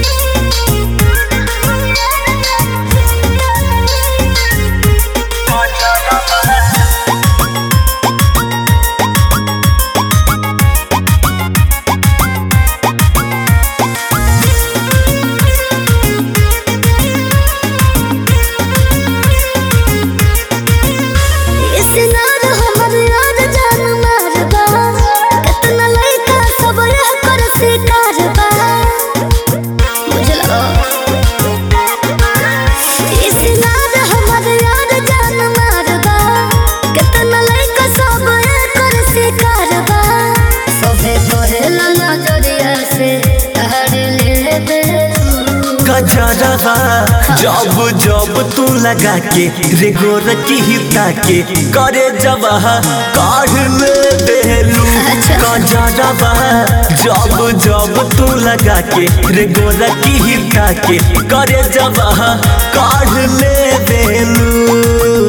सिनार हमर यार जान मारबा केतना लइका सब यह कर शिकार बा बुझलो ई सिनार हमर यार जान मारबा केतना लइका सब यह कर शिकार बा सभे कहेला नजरिया से तहर लेबे गजरवा जब जब तू लगा के रे गोर की हिता के करे जब काढ़ ले देलू अच्छा। गजरवा जब जब तू लगा के रे गोर की हिता के करे जब काढ़ ले देलू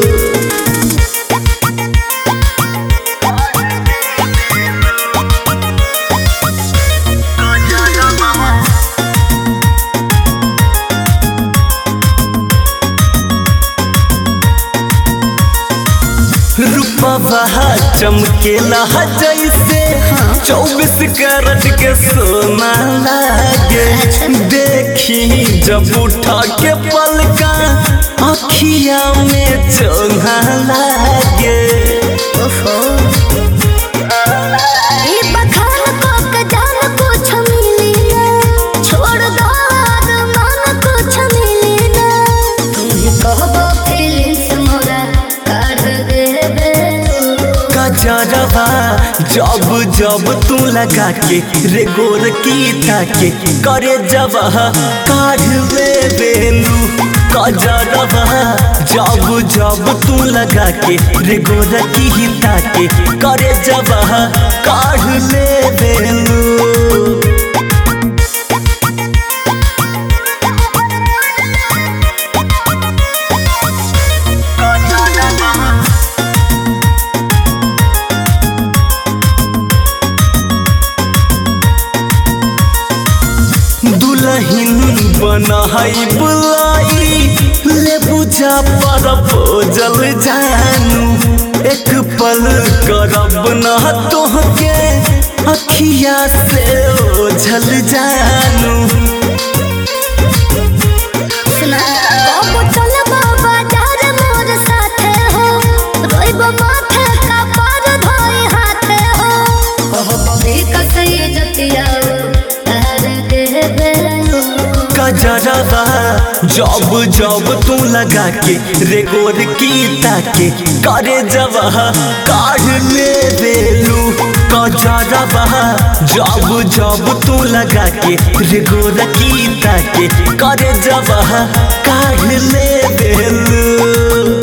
रूपवा चमकेला जैसे चौबीस कैरेट के सोना लागे देखी जब उठा के पलका अखिया में चोना लागे ओफो ई बखान को के जान कुछ मिली ना छोड़ दो मन कुछ मिली ना तुम ही कहबो फीलिंग्स मोरा काढ़ देबे गजरवा जब जब तू लगा के रे गोर की ताके करे जब काढ़ ले बेलू गजरवा जब जब तू लगा के रे गोर की ताके करे जब काढ़ ले बेलू दुलहिन बनाई बुलाई ले बुझा पर जल जानू एक पल करब न तोहके अखिया से ओझल जानू सुना बाबू चल बाबा जार मोर साथे हो रोइब माथे का पार धोई हाथे हो कहबो भी कसई जतिया तार देबे गजरवा जब जब तू लगा के रे गोर की ताके करे जब काढ़ ले बेलू गजरवा जब जब तू लगा के रे गोर की ताके करे जब काढ़ ले बेलू